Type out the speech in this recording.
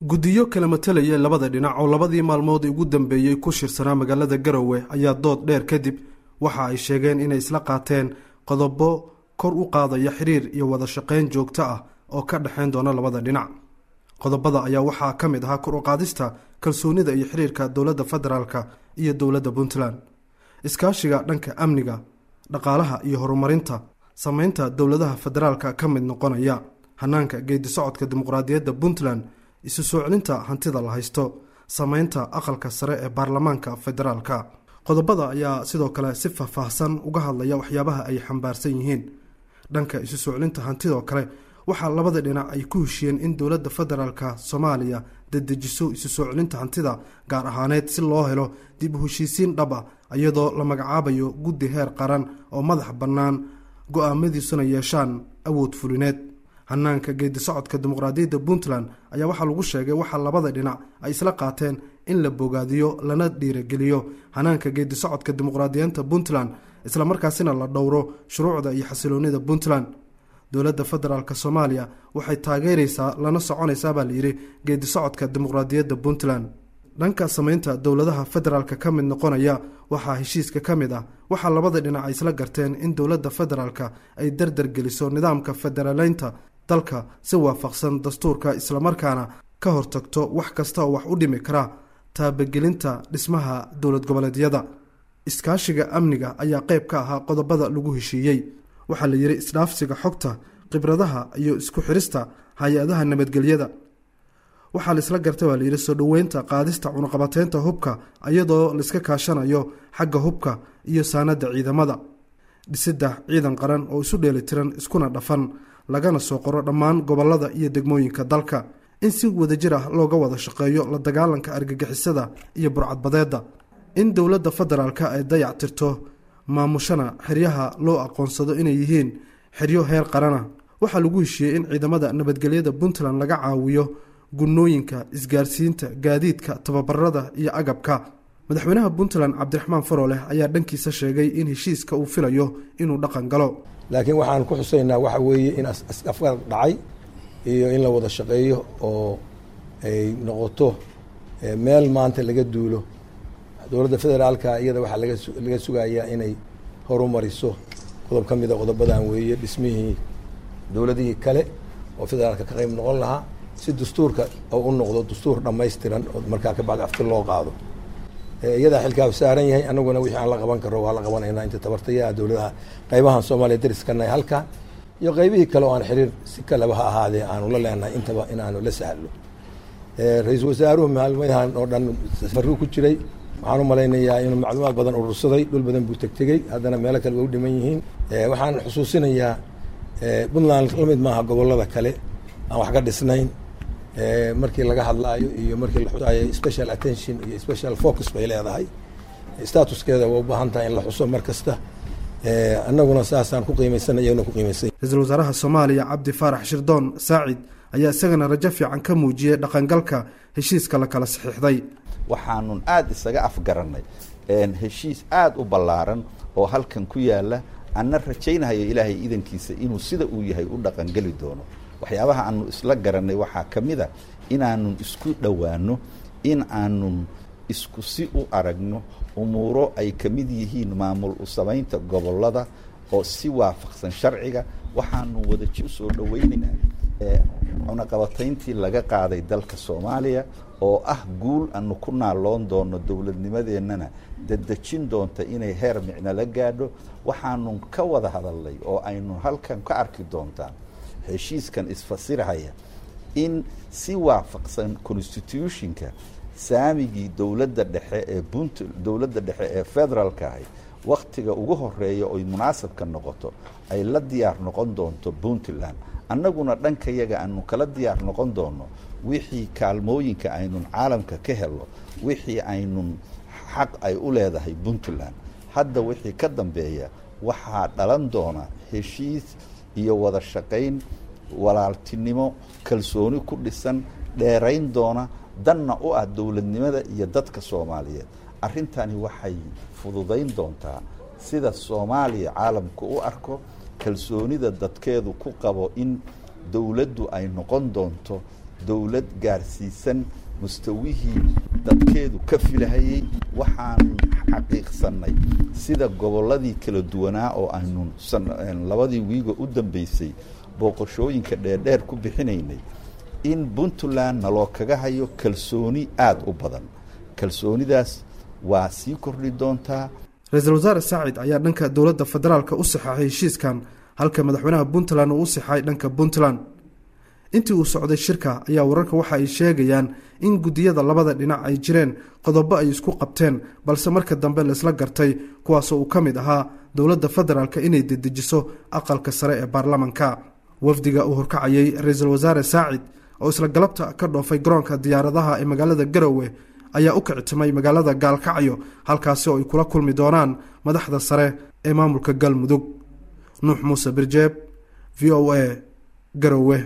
guddiyo kala matelaya labada dhinac oo labadii maalmood ugu dambeeyey ku shirsanaa magaalada garowe ayaa dood dheer kadib waxa ay sheegeen inay isla qaateen qodobo kor u qaadaya xiriir iyo wada shaqayn joogto ah oo ka dhexayn doona labada dhinac qodobada ayaa waxaa ka mid ahaa kor u qaadista kalsoonida iyo xiriirka dowladda federaalk iyo dowladda puntland iskaashiga dhanka amniga dhaqaalaha iyo horumarinta sameynta dowladaha federaalka ka mid noqonaya hanaanka geedi socodka dimuqraadiyadda puntland isu soo celinta hantida la haysto sameynta aqalka sare ee baarlamaanka federaalka qodobada ayaa sidoo kale si faahfaahsan uga hadlaya waxyaabaha ay xambaarsan yihiin dhanka isu soo celinta hantidoo kale waxaa labada dhinac ay ku heshiyeen in dowladda federaalk soomaaliya dadejiso isu soo celinta hantida gaar ahaaneed si loo helo dib u heshiisiin dhab ah iyadoo la magacaabayo guddi heer qaran oo madax bannaan go-aamadiisuna yeeshaan awood fulineed hanaanka geedi socodka dimuqraadiyadda puntland ayaa waxaa lagu sheegay waxaa labada dhinac ay isla qaateen in la bogaadiyo lana dhiirageliyo hanaanka geedi socodka dimuqraadiyiinta puntland islamarkaasina la dhowro shuruucda iyo xasiloonida puntland dowladda federaalk soomaaliya waxay taageereysaa lana soconaysaa baa layidhi geedi socodka dimuqraadiyadda puntland dhanka sameynta dowladaha federaalk ka mid noqonaya waxaa heshiiska ka mid ah waxaa labada dhinac ay isla garteen in dowladda federaalk ay dardargeliso nidaamka federaaleynta dalka si waafaqsan dastuurka islamarkaana ka hortagto wax kasta oo wax u dhimi kara taabagelinta dhismaha dowlad goboleedyada iskaashiga amniga ayaa qayb ka ahaa qodobada lagu heshiiyey waxaa la yidhi isdhaafsiga xogta khibradaha iyo isku xirista hay-adaha nabadgelyada waxaa laisla gartay waa layidhi soo dhoweynta qaadista cunuqabateynta hubka iyadoo laiska kaashanayo xagga hubka iyo saanada ciidamada dhisidda ciidan qaran oo isu dheelitiran iskuna dhafan lagana soo qoro dhammaan gobolada iyo degmooyinka dalka in si wadajir ah looga wada shaqeeyo la dagaalanka argagixisada iyo burcadbadeedda in dowladda federaalk ay dayac tirto maamushana xeryaha loo aqoonsado inay yihiin xeryo heer qarana waxaa lagu heshiiyey in ciidamada nabadgelyada puntland laga caawiyo gunnooyinka isgaarsiinta gaadiidka tababarada iyo agabka madaxweynaha puntland cabdiraxmaan farooleh ayaa dhankiisa sheegay in heshiiska uu filayo inuu dhaqan galo laakiin waxaan ku xusaynaa waxa weeye in afgaar dhacay iyo in la wada shaqeeyo oo ay noqoto meel maanta laga duulo dowladda federaalka iyada waxaa laga sugayaa inay horumariso qodob ka mida qodobadan weeye dhismihii dowladihii kale oo federaalka ka qayb noqon lahaa si dastuurka oo u noqdo dastuur dhammaystiran oo markaa ka bacdi afti loo qaado iyadaa xilkaa saaran yahay anaguna wixii aan la qaban karo waa la qabanaynaa inta tabartayaa dowladaha qaybahan soomaaliya dariskanahay halkan iyo qaybihii kale oo aan xiriir si kaleba ha ahaadee aanu la leenahay intaba inaanu la sahlo ra-iisul wasaaruhu maalmahan oo dhan safaruu ku jiray waxaan u malaynayaa inuu macluumaad badan urursaday dhul badan buu tegtegey haddana meelo kale waa u dhiman yihiin waxaan xusuusinayaa puntland la mid maaha gobolada kale aan wax ka dhisnayn markii laga hadlaayo iyo markii la xusaayo special attention iyo special focus bay leedahay statuskeeda waa u baahan tahay in la xuso mar kasta annaguna saasaan ku qiimaysanay iyaguna ku qiimaysan ra-iisul wasaaraha soomaaliya cabdi faarax shirdoon saacid ayaa isagana rajo fiican ka muujiyey dhaqangalka heshiiska la kala saxiixday waxaanun aada isaga afgarannay heshiis aada u ballaaran oo halkan ku yaala anna rajaynahayo ilaahay idankiisa inuu sida uu yahay u dhaqangeli doono waxyaabaha aanu isla garannay waxaa ka mid a inaanun isku dhowaano in aanun isku si u aragno umuuro ay ka mid yihiin maamul u samaynta gobollada oo si waafaqsan sharciga waxaanu wadaji usoo dhowaynaynaa cunaqabatayntii laga qaaday dalka soomaaliya oo ah guul aanu ku naaloon doono dowladnimadeennana dadejin doonta inay heer micno la gaadho waxaanu ka wada hadalnay oo aynu halkan ka arki doontaa heshiiskan isfasirhaya in si waafaqsan constitutionka saamigii dowladda dhexe ee punt dowladda dhexe ee federaalka ahay wakhtiga ugu horeeya oy munaasabka noqoto ay la diyaar noqon doonto puntland annaguna dhankayaga aanu kala diyaar noqon doono wixii kaalmooyinka aynun caalamka ka helo wixii aynun xaq ay u leedahay puntland hadda wixii ka dambeeya waxaa dhalan doona heshiis iyo wada shaqayn walaaltinimo kalsooni ku dhisan dheerayn doona danna u ah dowladnimada iyo dadka soomaaliyeed arrintani waxay fududayn doontaa sida soomaaliya caalamku u arko kalsoonida dadkeedu ku qabo in dowladdu ay noqon doonto dowlad gaarsiisan mustawihii dadkeedu ka filahayey waxaan xaqiiqsannay sida gobolladii kala duwanaa oo aynu labadii wiiga u dambeysay booqashooyinka dheerdheer ku bixinaynay in puntland naloo kaga hayo kalsooni aada u badan kalsoonidaas waa sii kordhi doontaa ra-iisul wasaare saacid ayaa dhanka dowladda federaalka u saxaxay heshiiskan halka madaxweynaha puntland uu u saxay dhanka puntland intii uu socday shirka ayaa wararka waxa ay sheegayaan in guddiyada labada dhinac ay jireen qodobo ay isku qabteen balse marka dambe laisla gartay kuwaasoo uu ka mid ahaa dowladda federaalka inay dedejiso aqalka sare ee baarlamanka wafdiga uu horkacayay ra-iisul wasaare saacid oo isla galabta ka dhoofay garoonka diyaaradaha ee magaalada garowe ayaa u kictimay magaalada gaalkacyo halkaasi oo ay kula kulmi doonaan madaxda sare ee maamulka galmudug nuux muuse birjeeb v o a garowe